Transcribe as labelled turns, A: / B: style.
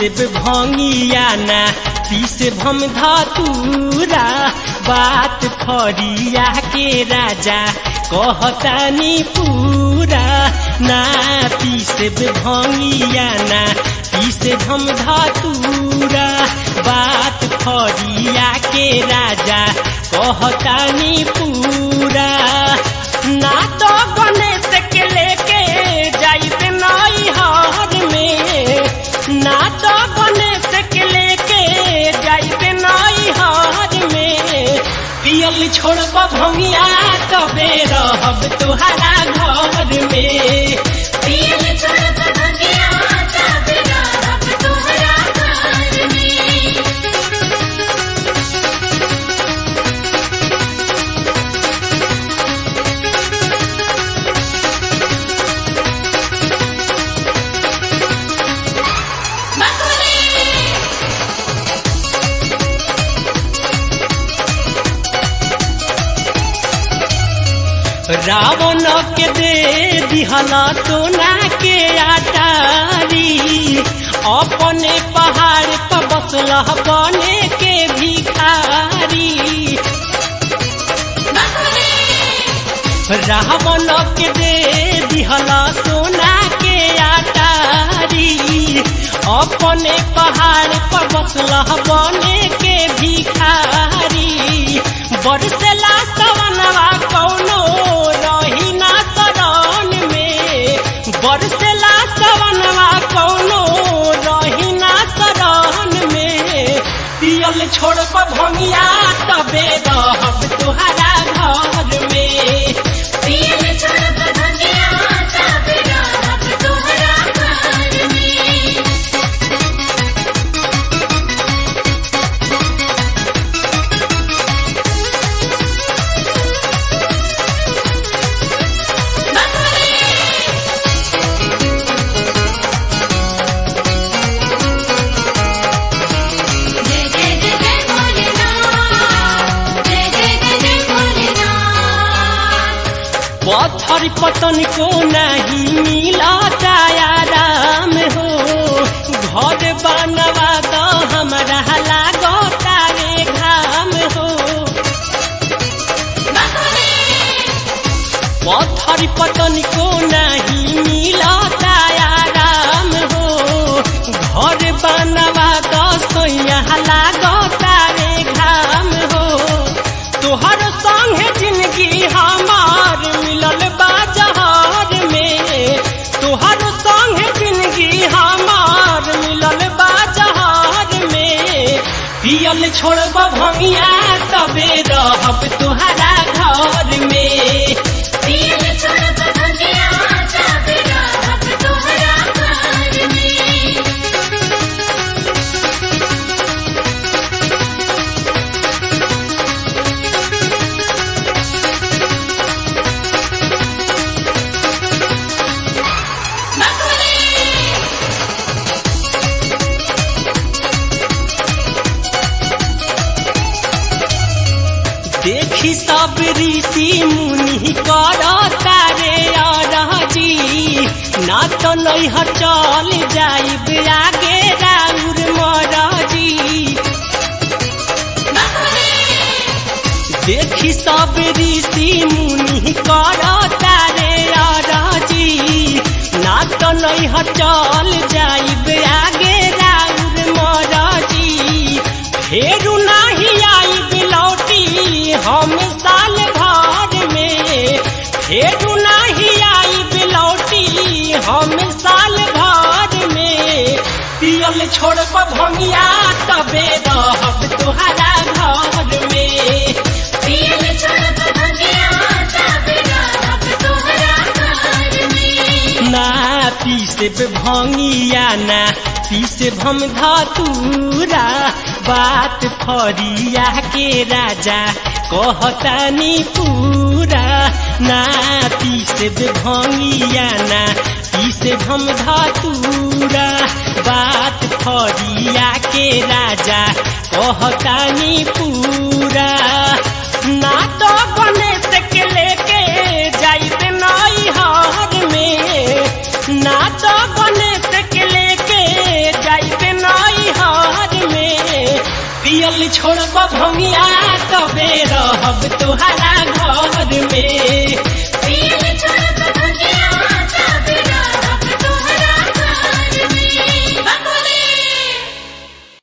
A: पीसे भंगिया ना पीसे भम धतूरा बात फरिया के राजा कहतानी पूरा ना पीसे भंगिया ना पीसे भम धतूरा बात फरिया के राजा कहतानी पूरा ना तो गणेश के लेके जाइबे नई हार में ना तो गणेश के लेके जाइबे नई हार में पियल छोड़ब भंगिया कबे रहब तुहरा घर में
B: पियल छोड़ब भंगिया तब रहब तोहरा घर में
A: रावण के दे दिहला सोना के आटारी अपने पहाड़ पर बसला बने के भिखारी रावण के दे दिहला सोना के आटारी अपने पहाड़ पर बसला बने के भिखारी बरसला सवनवा कौनो रही ना शरण में बरसला सवनवा कौनो रही ना शरण में पियल छोड़ब भंगिया तबे रहब तुहरा घर में
B: पियल छोड़ब भंगिया तब रहब तोहरा घर में जय जय जय जय भोलेनाथ जय जय जय जय भोलेनाथ
A: पत्थर पतन को नहीं मिला आराम हो घर बनवा दो हमरा लागो तारे घाम हो पत्थर पतन को नहीं मिला आराम हो घर बनवा दो सोया लागो तारे घाम हो तोहर संगे जिंदगी हमार मिलल बाजार में तोहर संगे जिंदगी हमार मिलल बाजार में पियल छोड़ब भंगिया तबे रहब तुहरा घर में
B: पियल छोड़ब भंगिया तब रहब तोहरा घर में
A: देखी सब ऋषि मुनि कर तारे अरजी ना तो नहीं चल जाइब आगे राउर मरजी देखी सब ऋषि मुनि कर तारे अरजी ना तो नहीं चल जाइब आगे राउर मरजी फेरू नाही आइब लौटी हम साल भर में फेरू नाही आइब लौटी हम साल भर में पियल छोड़ब भंगिया तबे रहब तुहरा घर में
B: पियल छोड़ब भंगिया तब रहब तोहरा घर में
A: ना पीसे भंगिया ना पीसे भम धतूरा बात फरिया के राजा कहतानी पूरा ना पीसे भंगिया ना पीसे भम धतूरा बात फरिया के राजा कहतानी पूरा ना तो गणेश के लेके जाइबे नई हार में ना तो गणेश के लेके जाइबे नई पियल छोड़ब भंगिया तबे रहब तोहरा घर में